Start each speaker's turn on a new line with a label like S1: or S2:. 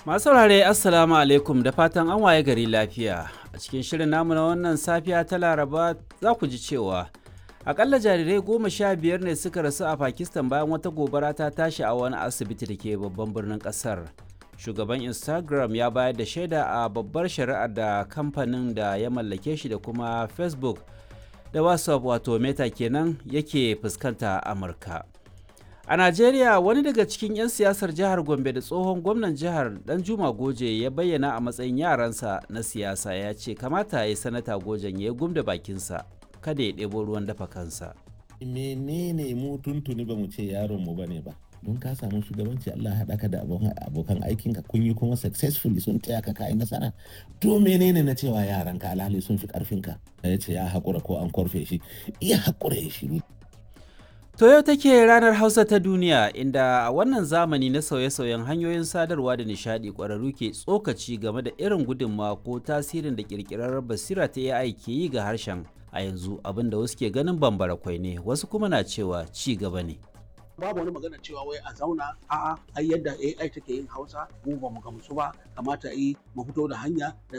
S1: Masu saurare Assalamu alaikum da fatan an waye gari lafiya. A cikin shirin namu na wannan safiya ta Laraba za ku ji cewa akalla jarirai goma sha biyar ne suka rasu a Pakistan bayan wata gobara ta tashi a wani asibiti da ke babban birnin kasar. Shugaban Instagram ya bayar da shaida a babbar shari'ar da kamfanin da ya mallake shi da kuma Facebook da WhatsApp wato Meta kenan yake fuskanta a Amurka. A Najeriya wani daga cikin 'yan siyasar jihar Gombe da tsohon gwamnan jihar Danjuma Goje ya bayyana a matsayin yaransa na siyasa ya ce kamata ya yi sanata Gojen ya gumda bakinsa kada ya ɗebo ruwan dafa kansa.
S2: menene mu tuntuni ba mu ce yaron mu bane ba don ka samu shugabanci Allah haɗa ka da abokan aikin ka kun yi kuma successfully sun taya ka kai nasara to menene na cewa yaran ka alhali sun fi karfin ka ya ce ya haƙura ko an korfe shi iya haƙura ya shiru
S1: To yau take ranar Hausa ta duniya inda a wannan zamani na sauye-sauyen hanyoyin sadarwa da nishadi ƙwararru ke tsokaci game da irin gudunmawa ko tasirin da ƙirƙirar basira ta AI ke yi ga harshen a yanzu abinda wasu ke ganin bambara kwai ne wasu kuma na cewa ci gaba ne.
S3: babu wani magana cewa wai a zauna a'a ai yadda AI take yin Hausa mu ba mu gamsu ba kamata yi mu fito da hanya da